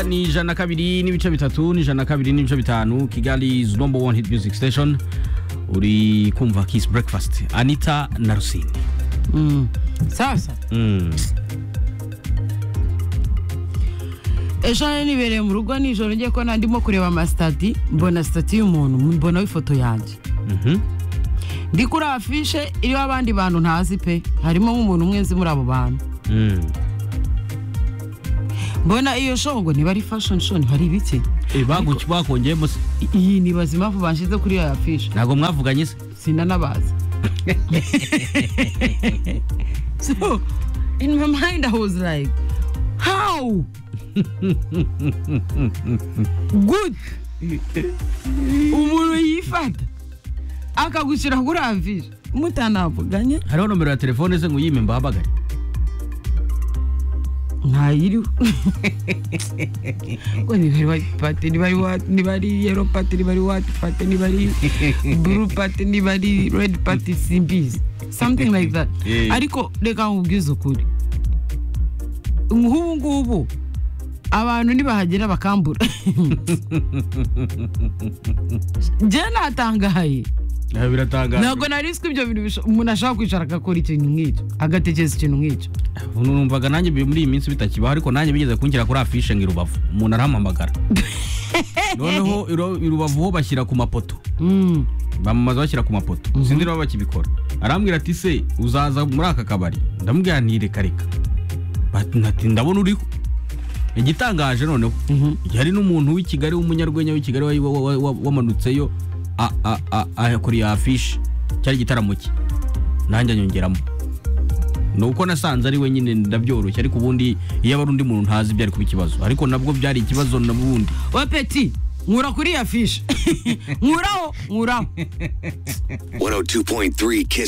ni ijana na kabiri n'ibice bitatu ni ijana na kabiri n'ibice bitanu kigali is number one hit music station uri kumva kiss breakfast anita na rusine Mm. sasa Mm. ejo nari nibereye mu rugo nijoro ngiye ko ndimo kureba amasitati mbona sitati y'umuntu mbona ifoto yanjye Mhm. ndi kuri afishe iriho abandi bantu ntazi pe harimo nk'umuntu umwe nzi muri abo bantu Mm. mbona iyo show ngo niba ari fashion show niba ari ibiki Eh, baguki bakongeyemo se I- iyi nibaza impamvu banshyize kuri iyo afishe ntabwo mwavuganye se sinanabazi so in my mind i was like how good umuntu yifata akagushyira kuri afishe mutanavuganye hariho nomero ya telefone se ngo uyime mbahamagare ntayiriho ngo niba ari white party niba ari what niba ari yellow party niba ari white party niba ari blue party niba ari red party simbizi something like that Yeah. ariko reka nkubwize ukuri nk'ubu ngubu abantu nibahagera bakambura njye natangaye Eh, biratangaje ntabwo nari nzi ko ibyo bintu bisho- umuntu ashobora kwicara agakora ikintu nk'icyo agatekereza ikintu nk'icyo ubu numvaga nanjye bi- muri iyi minsi bitakibaho ariko nanjye bigeze kunshyira kuri afishe ngo irubavu umuntu arahamamagara noneho iru- irubavu ho bashyira ku mapoto Mm. bamamaza bashyira ku mapoto sinzi niba bakibikora arambwira ati se uzaza muri aka kabari ndamubwira nti reka reka Bat- nati ndabona uriho igitangaje noneho Mhm. hari n'umuntu w'i kigali w'umunyarwenya w'i kigali wa- wa- wa- wa- wamanutseyo a- a- a- akoreye afishe cyari igitaramo cye nanjye anyongeramo ni uko nasanze ari we nyine ndabyoroshye ariko ubundi iyo aba ari undi muntu ntazi byari kuba ikibazo ariko nabwo byari ikibazo n'ubundi wa peti nkura kuri ya fishe nkuraho nkuraho 102.3 Kiss